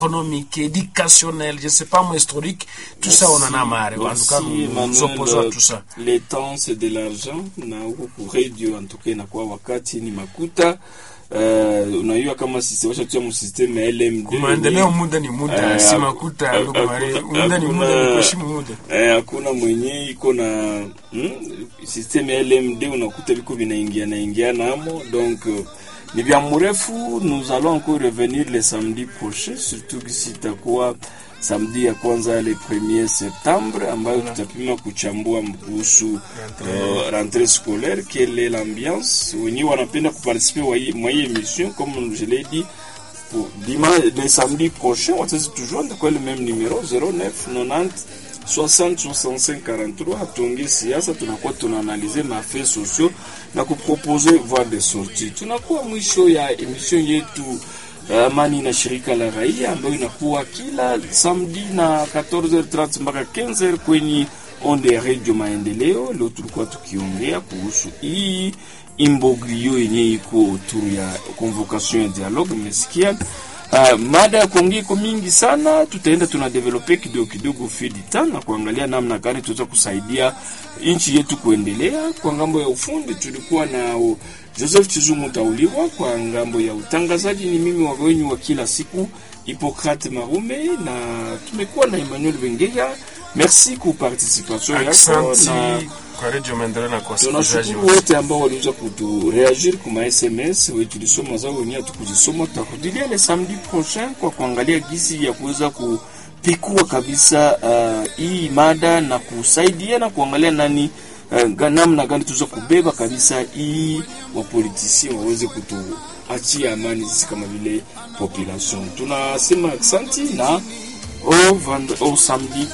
économique, éducationnel, je sais pas moi, historique, tout ça on en a marre. En tout cas, nous nous opposons à tout ça. Le temps c'est de l'argent na huku ku radio en tout cas inakuwa wakati ni makuta uh, unajua kama sisi washatia mu system ya LMD Maendeleo muda ni muda, Eh, si haku- makuta, ndugu haku- Mari. haku- Muda ni muda, hakuna- ni kuheshimu muda. Eh, hakuna mwenye iko na hmm, system ya LMD unakuta viko vinaingia naingia namo donc euh, ni vya mrefu nous allons encore revenir le samedi prochain surtout kisi itakuwa samedi ya kwanza le 1er septembre ambayo tutapima kuchambua kuhusu uh, rentrée scolaire quelle est l'ambiance wenyewe wanapenda kuparticiper wa hii- mwa hii émission comme je l'ai dit pour dimanche, le samedi prochain, on va toujours quoi le même numéro 09 90 60 65 43 hatungi siasa tunakuwa tunaanalize mafais sociaux na kupropose voie de sortie. Tunakuwa mwisho ya emission yetu uh, amani na shirika la raia ambayo inakuwa kila samedi na 14h30 mpaka 15h kwenye onde ya redio Maendeleo. Leo tulikuwa tukiongea kuhusu hii imbogrio yenye iko autour ya convocation ya dialogue. Mmesikia uh, mada ya kuongea iko mingi sana, tutaenda tunadevelope kidogo kidogo fidita na kuangalia namna gani tutaweza kusaidia nchi yetu kuendelea. Kwa ngambo ya ufundi tulikuwa na uh, Joseph Chizungu Tauliwa, kwa ngambo ya utangazaji ni mimi wa wenyu wa kila siku Hippocrate Marume, na tumekuwa na Emmanuel Wengeya. Merci kwa participation yako Aksanti na kwa Radio Maendeleo na kwa wasikilizaji tunashukuru wote. wote ambao waliweza kutureagir kuma SMS we tulisoma zao wenyewe tukuzisoma. Tutarudilia le samedi prochain kwa kuangalia gisi ya kuweza kupikua kabisa uh, hii mada na kusaidia na kuangalia nani uh, namna gani tuweza kubeba kabisa hii wapolitisien waweze kutuachia amani sisi kama vile population. Tunasema aksanti na au, vend- au samedi